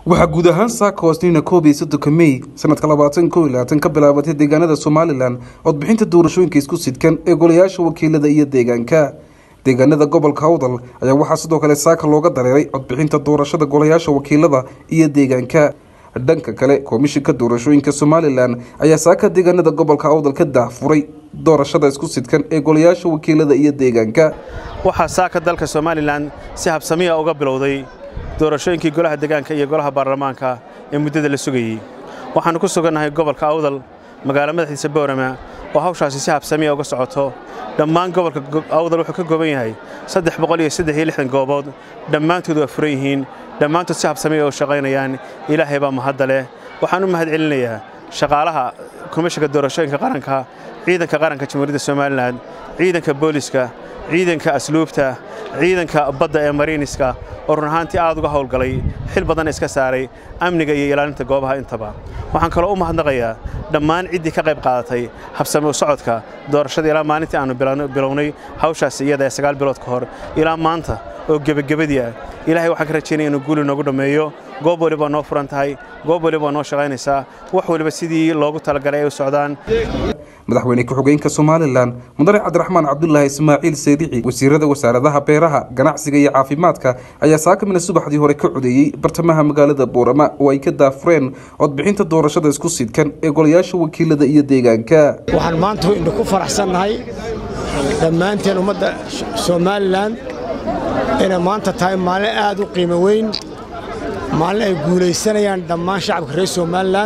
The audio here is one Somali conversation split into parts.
waxaa guud ahaan saaka hoosniina koob iyo soddonka mey sanadka labaatan koo iyo labaatan ka bilaabatay deegaanada somalilan codbixinta doorashooyinka isku sidkan ee golayaasha wakiilada iyo deegaanka deegaanada gobolka awdal ayaa waxaa sidoo kale saaka looga dareeray codbixinta doorashada golayaasha wakiilada iyo deegaanka dhanka kale komishinka doorashooyinka somalilan ayaa saaka deegaanada gobolka awdal ka daahfuray doorashada isku sidkan ee golayaasha wakiilada iyo deegaanka waxaa saaka dalka somalilan si habsamiya uga bilowday doorashooyinkii golaha deegaanka iyo golaha baarlamaanka ee muddada la sugayey waxaannu ku sugannahay gobolka awdal magaalo madaxiisa boorama oo hawshaasi si habsamiya uga socoto dhammaan gobolka awdal wuxuu ka kooban yahay saddex boqol iyo saddex iyo lixdan goobood dhammaantood waa furan yihiin dhammaantood si habsamiya u shaqaynayaan ilaahay baa mahadda leh waxaan u mahad celinayaa shaqaalaha komishanka doorashooyinka qaranka ciidanka qaranka jamhuuriyadda somalilan ciidanka booliska ciidanka asluubta ciidanka badda ee mariiniska oo run ahaantii aad uga howlgalay xil badan iska saaray amniga iyo ilaalinta goobaha intaba waxaan kaloo u mahadnaqayaa dhammaan ciddii ka qayb qaadatay habsami u socodka doorashada ilaa maalintii aannu bilownay hawshaasi iyada ee sagaal bilood ka hor ilaa maanta oo gebagabadii ah ilaahay waxaan ka rajaynaya inuu guuli noogu dhammeeyo goob waliba noo furan tahay goob waliba noo shaqaynaysaa wax waliba sidii loogu talagalay ay u socdaan madaxweyne ku-xigeenka somalilan mudane cabdiraxmaan cabdulaahi ismaaciil saydici wasiirada wasaaradaha beeraha ganacsiga iyo caafimaadka ayaa saakamina subaxdii hore ka codeeyey bartamaha magaalada boorama oo ay ka daafureen codbixinta doorashada isku sidkan ee golayaasha wakiilada iyo deegaanka waxaan maanta indha ku faraxsannahay dhammaanteen ummadda somalilan inay maanta tahay maalin aad u qiimo weyn maalin ay guulaysanayaan dhammaan shacabka reer somalilan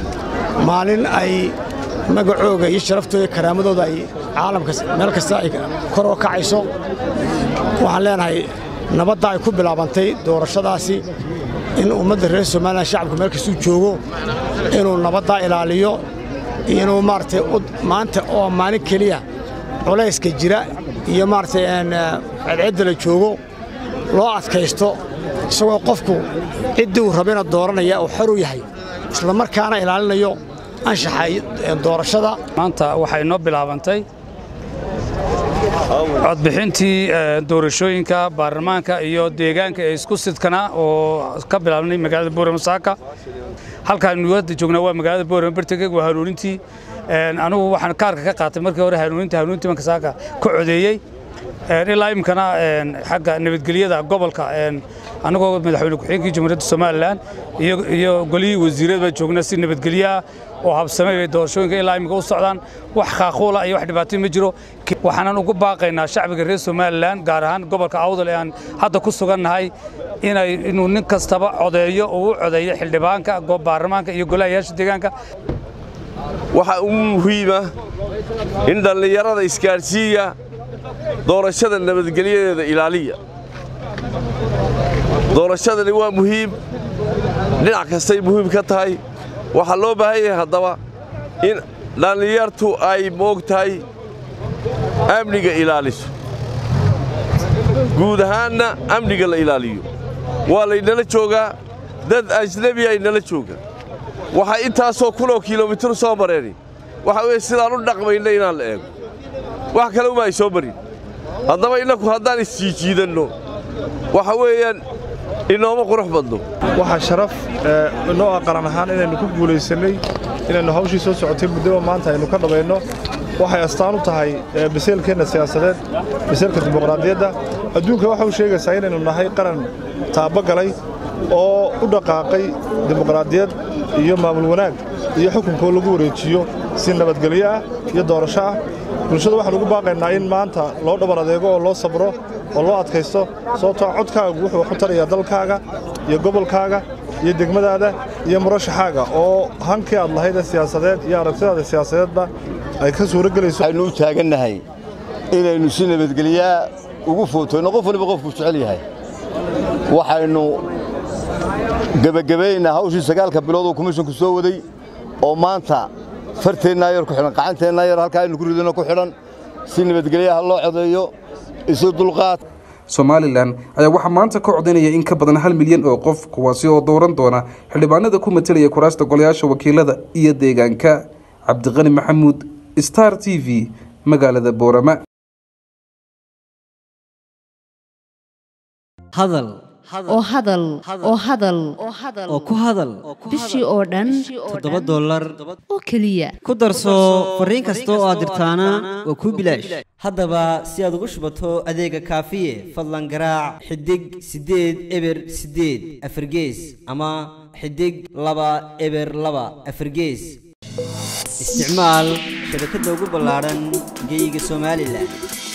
maalin ay magacooga iyo sharaftooda iyo karaamadooda ay caalamka meel kasta ay kor oo kacayso waxaan leenahay nabadda ay ku bilaabantay doorashadaasi in ummadda reer somalilan shacabka meel kastuu joogo inuu nabaddaa ilaaliyo iyo inuu maaragtay maanta oo maalin keliya culayska jira iyo maaragtay cedcedda la joogo loo adkaysto isagoo qofku ciddii uu rabina dooranaya uu xor u yahay isla markaana ilaalinayo anshaxa doorashada maanta waxay noo bilaabantay codbixintii doorashooyinka baarlamaanka iyo deegaanka ee isku sidkana oo ka bilaabnay magaalada boorama saaka halkaanu hadda joognaa waa magaalada boorama bartageg waa hanuunintii anigu waxaan kaarka ka qaatay markii hore hanuuninta hanuunintii marka saaka ka codeeyey ilaa imkana xagga nabadgelyada gobolka annagoo madaxweyne ku-xigeenkii jamhuuriyadda somalilan iyo golihii wasiirada baa joognaa si nabadgelyaha oo habsamay bay doorashooyinka ilaa imika u socdaan wax khaaquula iyo wax dhibaatay ma jiro waxaanan ugu baaqaynaa shacbiga reer somalilan gaar ahaan gobolka awdal ee aan hadda ku sugannahay inay inuu nin kastaba codeeyo oo u codeeyo xildhibaanka baarlamaanka iyo golahayaasha deegaanka waxaa ugu muhiima in dhallinyarada isgaadhsiiya doorashada nabadgelyadeeda ilaaliya doorashadani waa muhiim dhinac kastay muhiim ka tahay waxaa loo baahan yahay haddaba in dhallinyartu ay moog tahay amniga ilaaliso guud ahaanna amniga la ilaaliyo waa laynala joogaa dad ajnebi ay nala joogaan waxay intaasoo kunoo kilomitir soo mareeni waxa weeye sidaan u dhaqmayna inaan la eego wax kale uma ay soo marin haddaba innaku haddaan isjiijiidanno waxa weeyaan inooma qurux badno waxaa sharaf inoo ah qaran ahaan inaynu ku guulaysannay inaynu hawshii soo socotay muddaba maanta aynu ka dhabayno waxay astaan u tahay biseelkeenna siyaasadeed biseelka dimuqraadiyadda adduunka waxa u sheegaysaa inaynu nahay qaran taabagalay oo u dhaqaaqay dimuqraadiyad iyo maamul wanaag iyo xukunkoo lagu wareejiyo si nabadgelyo ah iyo doorasho ah bulshada waxaan ugu baaqaynaa in maanta loo dhabar adeego oo loo sabro oo loo adkaysto sababtoo codkaagu wuxuu wax u tarayaa dalkaaga iyo gobolkaaga iyo degmadaada iyo murashaxaaga oo hankii aad lahaydee siyaasadeed iyo aragtidaada siyaasadeedba ay ka suuro gelayso waxaynu u taagannahay inaynu si nabadgelyaa ugu footoyno qof waliba qofkuu jecel yahay waxaynu gebagabaynaa hawshii sagaalka bilood oo komishinku soo waday oo maanta farteennaa yar ku xidhan qacanteennaa yar halkaa aynu ku ridano ku xidhan si nabadgelyaha loo codeeyo isu dulqaad somalilan ayaa waxaa maanta ka codaynaya in ka badan hal milyan oo qof kuwaasi oo dooran doona xildhibaanada ku matelaya kuraasta golayaasha wakiilada iyo deegaanka cabdiqani maxamuud star t v magaalada boorama hadal oo hadal oo hadal oo ku hadal bishii oo dhan toddoba dollar oo keliya ku darso fariin kasta oo aad dirtaana waa kuu bilaash haddaba si aad ugu shubato adeega kaafiye fadlan garaac xidig siddeed eber siddeed afargees ama xidig laba eber laba afargees isticmaal shabakadda ugu ballaadhan geyga somalilan